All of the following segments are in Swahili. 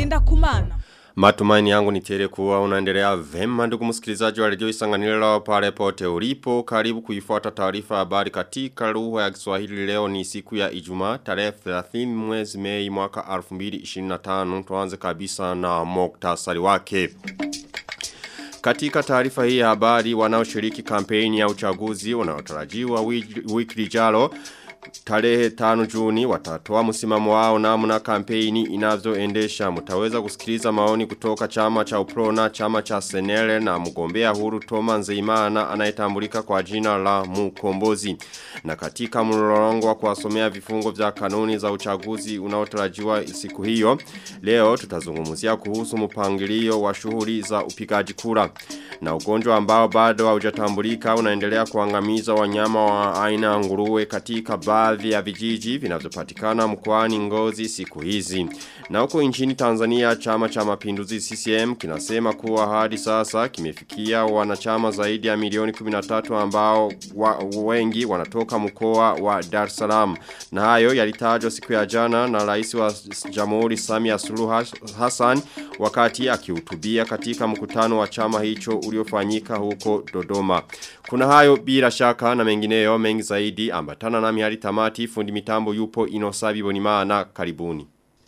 ngenda kumana. Matumaini yangu ni tele kuwa unaendelea vema ndugu msikilizaji wa redio Isanganiro pale pote ulipo karibu kuifuata taarifa habari katika lugha ya Kiswahili leo ni siku ya Ijumaa tarehe 30 mwezi Mei mwaka 2025 tuanze kabisa na muktasari wake katika taarifa hii ya habari wanaoshiriki kampeni ya uchaguzi unaotarajiwa wiki lijalo Tarehe tano juni watatoa msimamo wao namna kampeni inavyoendesha mtaweza kusikiliza maoni kutoka chama cha Uprona, chama cha Senele na mgombea huru Toma Nzeimana anayetambulika kwa jina la Mukombozi. Na katika mlolongo wa kuwasomea vifungo vya kanuni za uchaguzi unaotarajiwa siku hiyo, leo tutazungumzia kuhusu mpangilio wa shughuli za upigaji kura. Na ugonjwa ambao bado haujatambulika unaendelea kuangamiza wanyama wa aina nguruwe katika baadhi ya vijiji vinavyopatikana mkoani Ngozi siku hizi. Na huko nchini Tanzania chama cha mapinduzi CCM kinasema kuwa hadi sasa kimefikia wanachama zaidi ya milioni 13 ambao wa, wengi wanatoka mkoa wa Dar es Salaam. Na hayo yalitajwa siku ya jana na rais wa Jamhuri Samia Suluhu Hassan wakati akihutubia katika mkutano wa chama hicho uliofanyika huko Dodoma. Kuna hayo bila shaka na mengineyo mengi zaidi ambatana nami hadi tamati fundi mitambo yupo inosabi bonimana karibuni.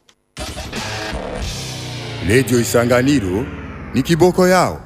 Lejo Isanganiro ni kiboko yao.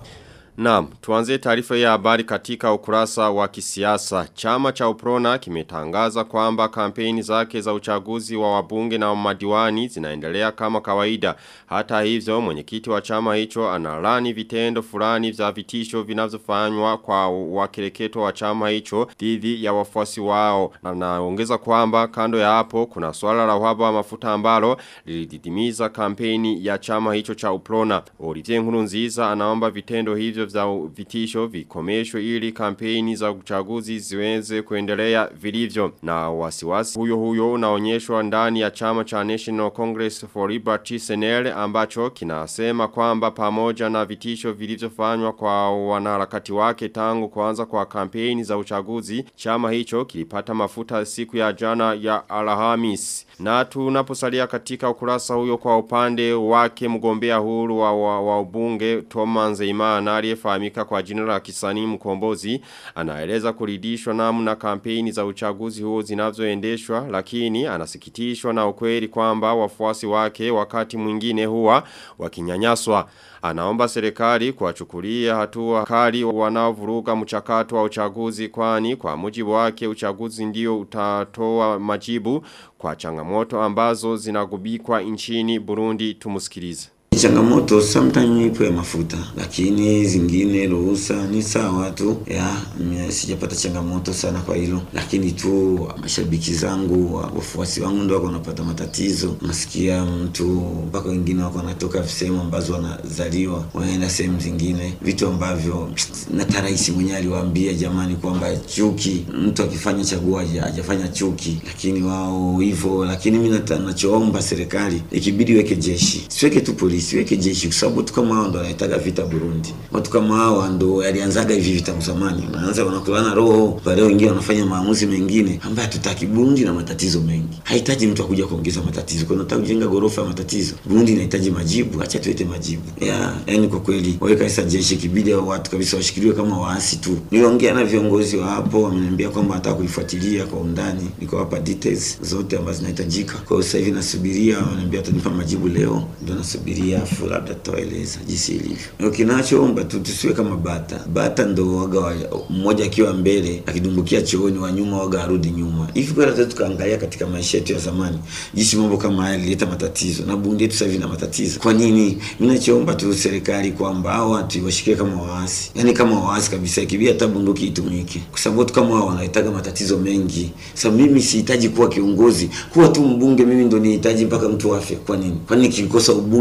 Naam, tuanze taarifa ya habari katika ukurasa wa kisiasa. Chama cha Uprona kimetangaza kwamba kampeni zake za uchaguzi wa wabunge na madiwani zinaendelea kama kawaida. Hata hivyo, mwenyekiti wa chama hicho analani vitendo fulani vya vitisho vinavyofanywa kwa wakireketo wa chama hicho dhidi ya wafuasi wao. Anaongeza kwamba kando ya hapo kuna swala la uhaba wa mafuta ambalo lilididimiza kampeni ya chama hicho cha Uprona. Olivier Nkurunziza anaomba vitendo hivyo vya vitisho vikomeshwe ili kampeni za uchaguzi ziweze kuendelea vilivyo na wasiwasi huyo huyo unaonyeshwa ndani ya chama cha National Congress for Liberty Senel ambacho kinasema kwamba pamoja na vitisho vilivyofanywa kwa wanaharakati wake tangu kuanza kwa kampeni za uchaguzi chama hicho kilipata mafuta siku ya jana ya Alhamis na tunaposalia katika ukurasa huyo kwa upande wake mgombea huru wa, wa, wa ubunge Toma Nzeimana aliyefahamika kwa jina la kisanii mkombozi anaeleza kuridhishwa namna kampeni za uchaguzi huo zinavyoendeshwa lakini anasikitishwa na ukweli kwamba wafuasi wake wakati mwingine huwa wakinyanyaswa anaomba serikali kuwachukulia hatua kali wanaovuruga mchakato wa uchaguzi kwani kwa mujibu wake uchaguzi ndio utatoa majibu kwa changamoto ambazo zinagubikwa nchini Burundi tumusikilize. Changamoto sometime ipo ya mafuta lakini zingine ruhusa ni sawa tu ya sijapata changamoto sana kwa hilo lakini tu mashabiki zangu wafuasi wangu ndio wako wanapata matatizo nasikia mtu mpaka wengine wako wanatoka sehemu ambazo wanazaliwa wanaenda sehemu zingine vitu ambavyo na rais mwenyewe aliwaambia jamani kwamba chuki mtu akifanya chagua hajafanya chuki lakini wao hivyo lakini mimi nachoomba serikali ikibidi weke jeshi siweke tu polisi siweke jeshi kwa sababu watu kama hao ndo wanaitaga vita Burundi. Watu kama hao ndo yalianzaga hivi vita msamani. Wanaanza wanakulana roho, baadaye wengine wanafanya maamuzi mengine ambayo hatutaki. Burundi na matatizo mengi. Hahitaji mtu akuja kuongeza matatizo. Kwa nataka kujenga gorofa ya matatizo. Burundi inahitaji majibu, acha tuete majibu. Ya, yani kwa kweli waweka sasa jeshi kibidi hao watu kabisa washikiliwe kama waasi tu. Niliongea na viongozi wa hapo wameniambia kwamba nataka kuifuatilia kwa undani. Nikawapa details zote ambazo zinahitajika. Kwa hiyo sasa hivi nasubiria, wananiambia watanipa majibu leo. Ndio nasubiria afu labda tutaeleza jinsi ilivyo. Kinachoomba tu tusiwe kama bata. Bata ndo waga mmoja akiwa mbele akidumbukia chooni wa nyuma waga arudi nyuma. Hivi kwa sasa tukaangalia katika maisha yetu ya zamani jinsi mambo kama haya yalileta matatizo na bunge yetu sasa hivi na matatizo. Kwa nini? Mimi nachoomba tu serikali kwamba hao watu washikie kama waasi. Yaani kama waasi kabisa ikibidi hata bunduki itumike. Kwa sababu watu kama hao wanahitaji matatizo mengi. Sasa mimi sihitaji kuwa kiongozi, kuwa tu mbunge mimi ndo nihitaji mpaka mtu afya. Kwa nini? Kwa nini nikikosa ubunge au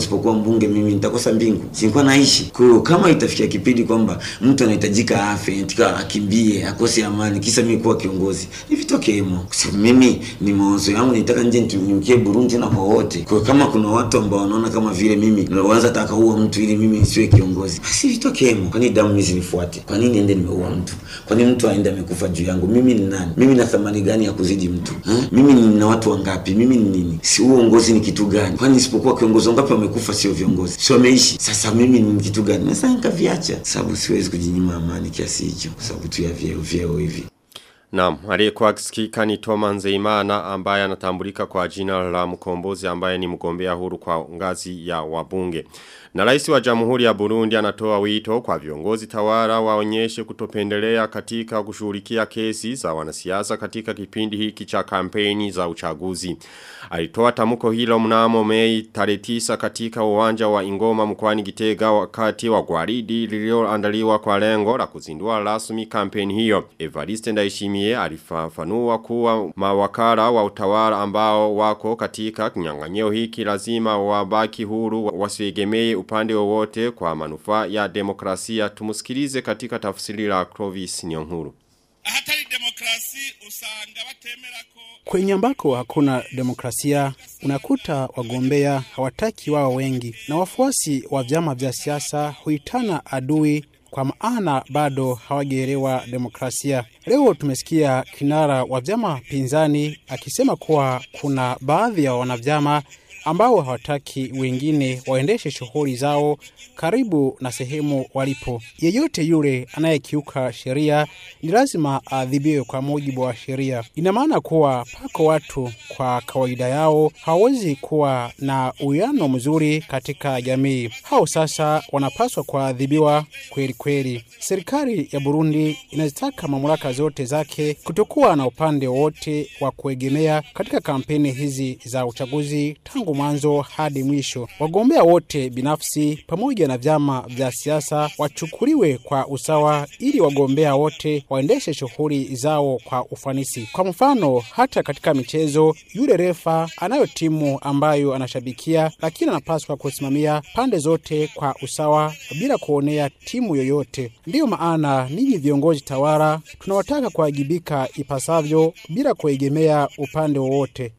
nisipokuwa mbunge mimi nitakosa mbingu silikuwa naishi kwa hiyo kama itafikia kipindi kwamba mtu anahitajika afe tika akimbie akose amani kisa mimi kuwa kiongozi ivitokeemo kwa sababu mimi ni mawazo yangu nitaka nje nitumkie burundi na kwa wote kwa hiyo kama kuna watu ambao wanaona kama vile mimi wanaweza taka uwa mtu ili mimi nisiwe kiongozi basi vitokeemo kwani damu mimi zinifuate kwa nini ende nimeua mtu kwa nini mtu aende amekufa juu yangu mimi ni nani mimi na thamani gani ya kuzidi mtu ha? mimi nina watu wangapi mimi ni nini si uongozi ni kitu gani kwani isipokuwa kiongozi wangapi wamekufa sio viongozi si wameishi sasa mimi ni kitu gani sasa nikaviacha sababu siwezi kujinyima amani kiasi hicho kwa sababu tu ya vyeo vyeo hivi Naam, aliyekuwa akisikika ni Toma Nzeimana ambaye anatambulika kwa jina la mkombozi ambaye ni mgombea huru kwa ngazi ya wabunge. Na rais wa Jamhuri ya Burundi anatoa wito kwa viongozi tawala waonyeshe kutopendelea katika kushughulikia kesi za wanasiasa katika kipindi hiki cha kampeni za uchaguzi. Alitoa tamko hilo mnamo Mei tarehe 9 katika uwanja wa Ingoma mkoani Gitega wakati wa gwaridi lililoandaliwa kwa lengo la kuzindua rasmi kampeni hiyo. Evariste Ndayishimiye alifafanua kuwa mawakala wa utawala ambao wako katika kinyang'anyiro hiki lazima wabaki huru wasiegemee upande wowote kwa manufaa ya demokrasia. Tumusikilize katika tafsiri la Clovis Nyonkuru. ahatari demokrasi usanga batemera ko Kwenye ambako hakuna demokrasia, unakuta wagombea hawataki wao wengi, na wafuasi wa vyama vya siasa huitana adui kwa maana bado hawajaelewa demokrasia. Leo tumesikia kinara wa vyama pinzani akisema kuwa kuna baadhi ya wanavyama ambao hawataki wengine waendeshe shughuli zao karibu na sehemu walipo. Yeyote yule anayekiuka sheria ni lazima aadhibiwe kwa mujibu wa sheria. Ina maana kuwa pako watu kwa kawaida yao hawawezi kuwa na uwiano mzuri katika jamii. Hao sasa wanapaswa kuadhibiwa kweli kweli. Serikali ya Burundi inazitaka mamlaka zote zake kutokuwa na upande wowote wa kuegemea katika kampeni hizi za uchaguzi tangu mwanzo hadi mwisho. Wagombea wote binafsi pamoja na vyama vya siasa wachukuliwe kwa usawa ili wagombea wote waendeshe shughuli zao kwa ufanisi. Kwa mfano, hata katika michezo, yule refa anayo timu ambayo anashabikia, lakini anapaswa kusimamia pande zote kwa usawa bila kuonea timu yoyote. Ndiyo maana ninyi viongozi tawala tunawataka kuwajibika ipasavyo bila kuegemea upande wowote.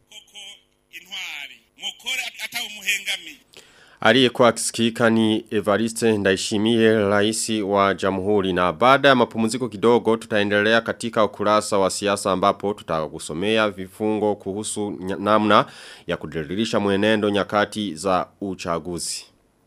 intwari mukore atawe umuhengamiye Aliyekuwa akisikika ni Evariste Ndaishimie raisi wa jamhuri na baada ya mapumziko kidogo tutaendelea katika ukurasa wa siasa ambapo tutakusomea vifungo kuhusu nya- namna ya kudiririsha mwenendo nyakati za uchaguzi.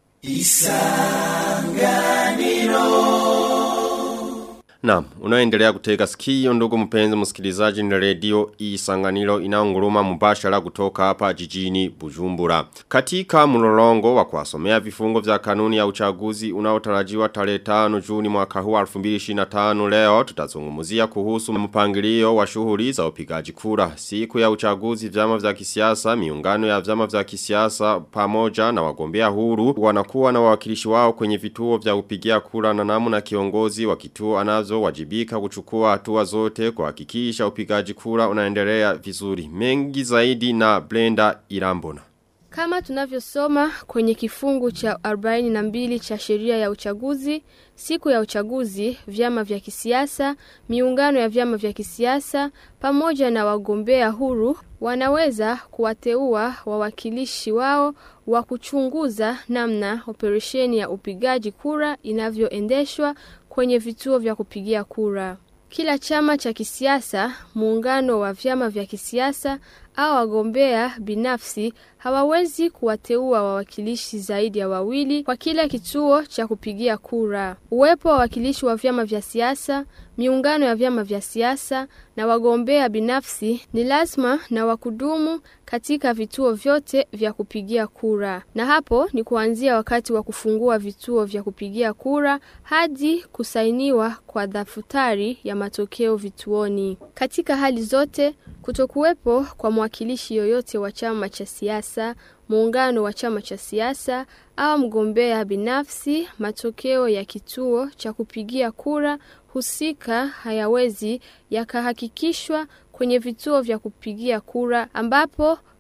Naam, unaendelea kutega sikio ndugu mpenzi msikilizaji ni redio Isanganiro inaunguruma mubashara kutoka hapa jijini Bujumbura. Katika mlolongo wa kuwasomea vifungo vya kanuni ya uchaguzi unaotarajiwa tarehe 5 Juni mwaka huu 2025 leo tutazungumzia kuhusu mpangilio wa shughuli za upigaji kura. Siku ya uchaguzi vyama vya kisiasa, miungano ya vyama vya kisiasa pamoja na wagombea huru wanakuwa na wawakilishi wao kwenye vituo vya upigia kura na namna kiongozi wa kituo anazo wajibika kuchukua hatua zote kuhakikisha upigaji kura unaendelea vizuri. Mengi zaidi na Blenda Irambona. Kama tunavyosoma kwenye kifungu cha 42 cha sheria ya uchaguzi, siku ya uchaguzi, vyama vya kisiasa, miungano ya vyama vya kisiasa, pamoja na wagombea huru, wanaweza kuwateua wawakilishi wao wa kuchunguza namna operesheni ya upigaji kura inavyoendeshwa kwenye vituo vya kupigia kura. Kila chama cha kisiasa, muungano wa vyama vya kisiasa au wagombea binafsi hawawezi kuwateua wawakilishi zaidi ya wawili kwa kila kituo cha kupigia kura. Uwepo wa wawakilishi wa vyama vya siasa, miungano ya vyama vya siasa na wagombea binafsi ni lazima na wakudumu katika vituo vyote vya kupigia kura. Na hapo ni kuanzia wakati wa kufungua vituo vya kupigia kura hadi kusainiwa kwa daftari ya matokeo vituoni. Katika hali zote kutokuwepo kwa mwakilishi yoyote wa chama cha siasa, muungano wa chama cha siasa au mgombea binafsi, matokeo ya kituo cha kupigia kura husika hayawezi yakahakikishwa kwenye vituo vya kupigia kura ambapo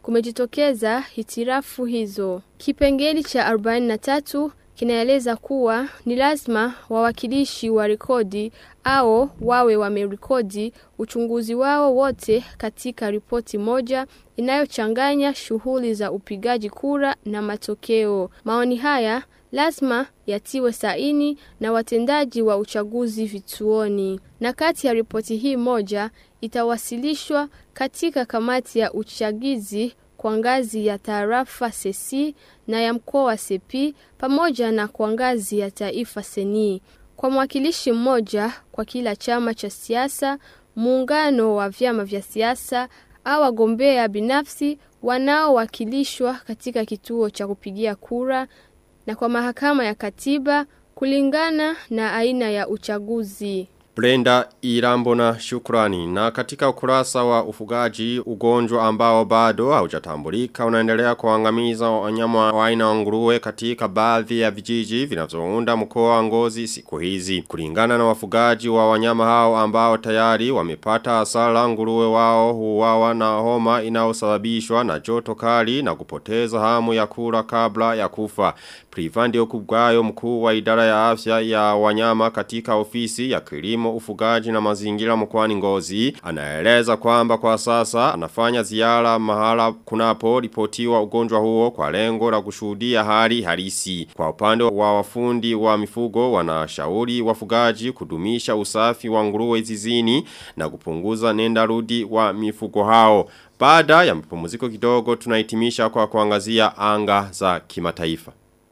kumejitokeza hitirafu hizo. Kipengeli cha 43 kinaeleza kuwa ni lazima wawakilishi wa rekodi au wawe wamerekodi uchunguzi wao wote katika ripoti moja inayochanganya shughuli za upigaji kura na matokeo. Maoni haya lazima yatiwe saini na watendaji wa uchaguzi vituoni. Na kati ya ripoti hii moja itawasilishwa katika kamati ya uchagizi kwa ngazi ya tarafa sesi na ya mkoa wa sepi pamoja na kwa ngazi ya taifa seni. Kwa mwakilishi mmoja kwa kila chama cha siasa, muungano wa vyama vya siasa au wagombea binafsi wanaowakilishwa katika kituo cha kupigia kura na kwa mahakama ya katiba kulingana na aina ya uchaguzi. Brenda Irambona shukrani. Na katika ukurasa wa ufugaji ugonjwa ambao bado haujatambulika unaendelea kuangamiza wanyama wa aina wa nguruwe katika baadhi ya vijiji vinavyounda mkoa wa Ngozi siku hizi. Kulingana na wafugaji wa wanyama hao ambao tayari wamepata hasara nguruwe wao huwawa na homa inayosababishwa na joto kali na kupoteza hamu ya kula kabla ya kufa. Privandi okubwayo mkuu wa idara ya afya ya wanyama katika ofisi ya kilimo ufugaji na mazingira mkoani ngozi. Anaeleza kwamba kwa sasa anafanya ziara mahala kunapo ripotiwa ugonjwa huo kwa lengo la kushuhudia hali halisi. Kwa upande wa wafundi wa mifugo wanashauri wafugaji kudumisha usafi wa nguruwe zizini na kupunguza nenda rudi wa mifugo hao. Baada ya mapumziko kidogo tunahitimisha kwa kuangazia anga za kimataifa.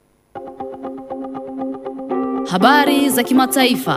Habari za kimataifa.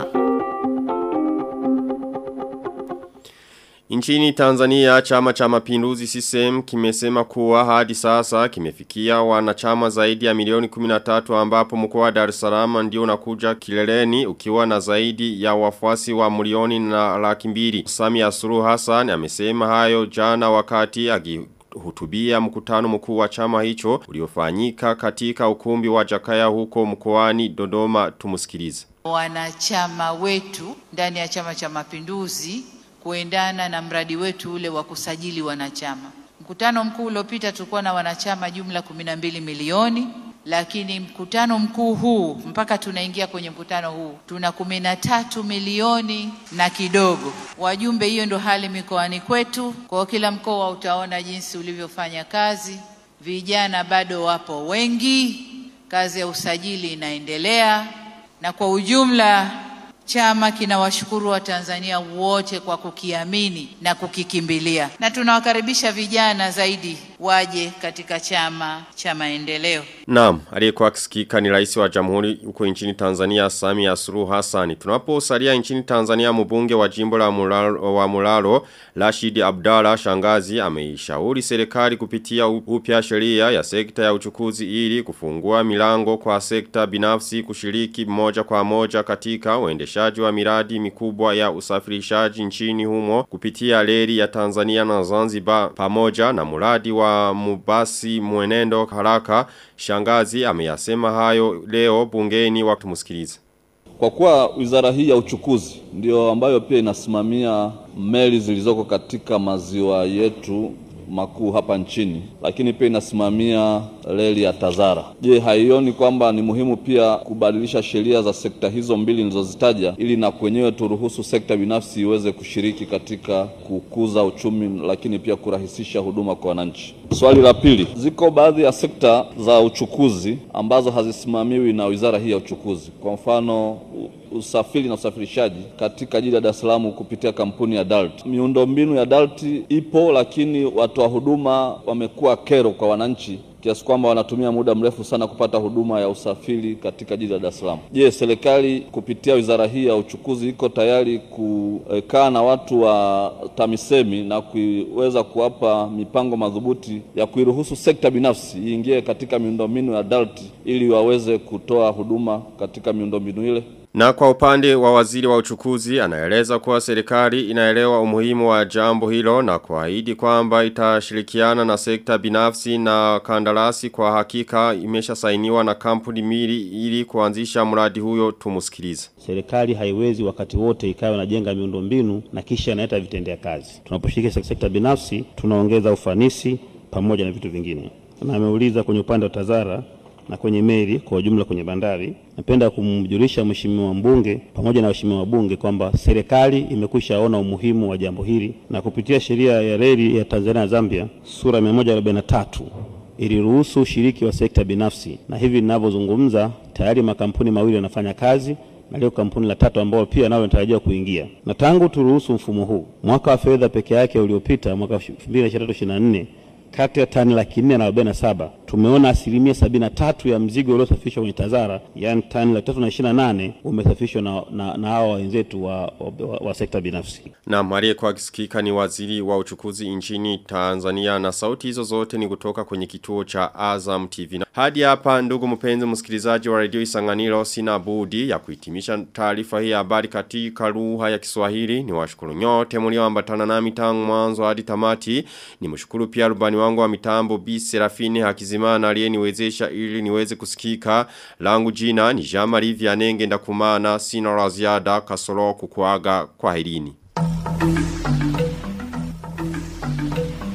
Nchini Tanzania chama cha mapinduzi CCM kimesema kuwa hadi sasa kimefikia wanachama zaidi ya milioni 13 ambapo mkoa wa Dar es Salaam ndio unakuja kileleni ukiwa na zaidi ya wafuasi wa milioni na laki mbili. Samia Suluhu Hassan amesema hayo jana wakati agi hutubia mkutano mkuu wa chama hicho uliofanyika katika ukumbi wa Jakaya huko mkoani Dodoma tumusikilize. Wanachama wetu ndani ya Chama cha Mapinduzi kuendana na mradi wetu ule wa kusajili wanachama. Mkutano mkuu uliopita tulikuwa na wanachama jumla 12 milioni, lakini mkutano mkuu huu mpaka tunaingia kwenye mkutano huu tuna kumi na tatu milioni na kidogo wajumbe. Hiyo ndo hali mikoani kwetu. Kwa kila mkoa utaona jinsi ulivyofanya kazi. Vijana bado wapo wengi, kazi ya usajili inaendelea, na kwa ujumla chama kinawashukuru Watanzania wote kwa kukiamini na kukikimbilia, na tunawakaribisha vijana zaidi waje katika chama cha maendeleo. Naam, aliyekuwa akisikika ni rais wa jamhuri huko nchini Tanzania Samia Suluhu Hassan. Tunaposalia nchini Tanzania mbunge wa jimbo la Mulalo, wa Mulalo Rashid Abdalla Shangazi ameishauri serikali kupitia upya sheria ya sekta ya uchukuzi ili kufungua milango kwa sekta binafsi kushiriki moja kwa moja katika uendeshaji wa miradi mikubwa ya usafirishaji nchini humo kupitia reli ya Tanzania na Zanzibar pamoja na mradi wa mubasi mwenendo haraka shangazi ameyasema hayo leo bungeni wakitumusikiliza. Kwa kuwa wizara hii ya uchukuzi ndio ambayo pia inasimamia meli zilizoko katika maziwa yetu makuu hapa nchini, lakini pia inasimamia reli ya Tazara. Je, haioni kwamba ni muhimu pia kubadilisha sheria za sekta hizo mbili nilizozitaja ili na kwenyewe turuhusu sekta binafsi iweze kushiriki katika kukuza uchumi, lakini pia kurahisisha huduma kwa wananchi? Swali la pili, ziko baadhi ya sekta za uchukuzi ambazo hazisimamiwi na wizara hii ya uchukuzi, kwa mfano usafiri na usafirishaji katika jiji la Dar es Salaam kupitia kampuni ya DART. Miundombinu ya DART ipo, lakini watoa huduma wamekuwa kero kwa wananchi kiasi kwamba wanatumia muda mrefu sana kupata huduma ya usafiri katika jiji la Dar es Salaam. Je, serikali kupitia wizara hii ya uchukuzi iko tayari kukaa na watu wa TAMISEMI na kuweza kuwapa mipango madhubuti ya kuiruhusu sekta binafsi iingie katika miundombinu ya DART ili waweze kutoa huduma katika miundombinu ile? Na kwa upande wa waziri wa uchukuzi anaeleza kuwa serikali inaelewa umuhimu wa jambo hilo na kuahidi kwamba itashirikiana na sekta binafsi na kandarasi kwa hakika imesha sainiwa na kampuni mili ili kuanzisha mradi huyo tumusikilize. Serikali haiwezi wakati wote ikawa inajenga miundombinu na kisha inaleta vitendea kazi. Tunaposhiriki sekta binafsi tunaongeza ufanisi pamoja na vitu vingine. Na ameuliza kwenye upande wa TAZARA na kwenye meli kwa ujumla kwenye bandari. Napenda kumjulisha mheshimiwa mbunge pamoja na waheshimiwa wabunge kwamba serikali imekwisha ona umuhimu wa jambo hili na kupitia sheria ya reli ya Tanzania na Zambia sura 143 iliruhusu ushiriki wa sekta binafsi, na hivi ninavyozungumza tayari makampuni mawili yanafanya kazi na leo kampuni la tatu ambalo pia nalo linatarajiwa kuingia. Na tangu turuhusu mfumo huu, mwaka wa fedha peke yake uliopita, mwaka 2023/24 kati ya tani laki nne na arobaini na saba tumeona asilimia sabini na tatu ya mzigo uliosafishwa kwenye TAZARA yaani tani laki tatu na ishirini na nane umesafishwa na, na, na hawa wenzetu wa, wa, wa, wa sekta binafsi. Na Marie kwa kisikika ni waziri wa uchukuzi nchini Tanzania na sauti hizo zote ni kutoka kwenye kituo cha Azam TV. Na hadi hapa ndugu mpenzi msikilizaji wa radio Isanganiro sina budi ya kuhitimisha taarifa hii ya habari katika lugha ya Kiswahili. Ni washukuru nyote mlioambatana nami tangu mwanzo hadi tamati. Ni mshukuru pia rubani wangu wa mitambo B Serafine Hakizimana aliyeniwezesha ili niweze kusikika. Langu jina ni Jean-Marie Vianenge ndakumana sina la ziada kasoro kukuaga kwa herini.